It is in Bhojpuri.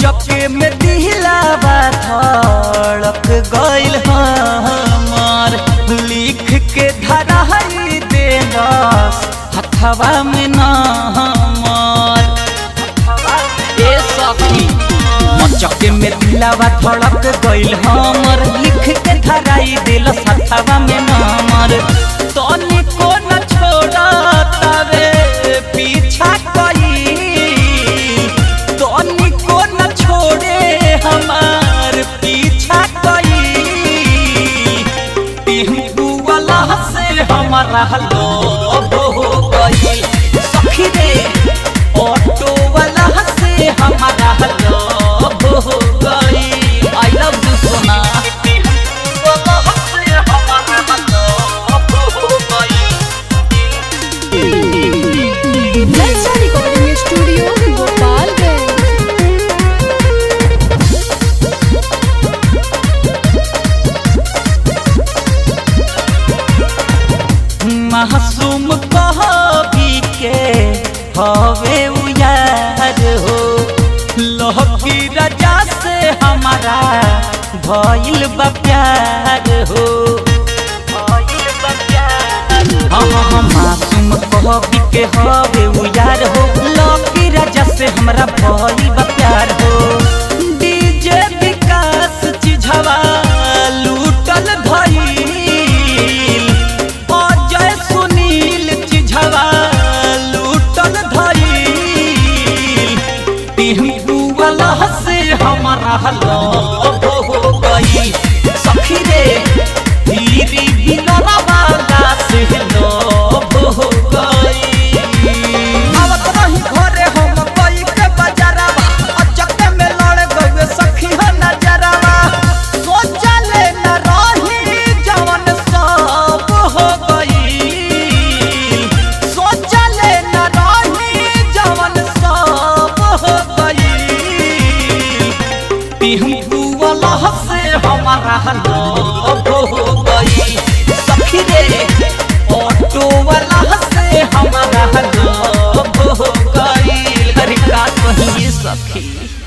चके में दिलावा धड़क गइल हमार लिख के धराई देलस हथवा में नामार ए सखी चके में दिलावा धड़क गइल हमर लिख के धराई देलस हथवा में नामार तनी को न छोड़ा तवे पीछा कई तनी को न छोड़े हमार पीछा कई टिहू वाला से हमारा लोभ हो गई सखी रे ऑटो वाला से हमारा लोभ हो गई आई लव यू सोना टिहू वाला से हमारा लोभ हो गई नलसा रिकॉर्डिंग स्टूडियो गोपालगंज मासूम कहबी के हवे उयार हो लहकी राजा से हमारा भइल बा प्यार हो भइल बा प्यार हाँ हाँ हाँ मासूम कहबी के हवे उयार हो लहकी राजा से हमारा भइल बा प्यार हो डीजे विकास चिझवा लूटल धइल अजय सुनील चिझवा लूटल धइल टिहू वाला से हमारा लोभ हो गई सखी रे धीरे बिना वाला से लोभ हो गई आवत रही घरे हम कोई के बजारवा अचके में लड़ गए सखी हो नजरवा सोचले न रही जवन सब हो गई सोचले न रही जवन सब हो गई टिहू वाला से हमारा लोभ हो गई सखी रे ऑटो वाला से हमारा लोभ हो गई अरे का कहिए सखी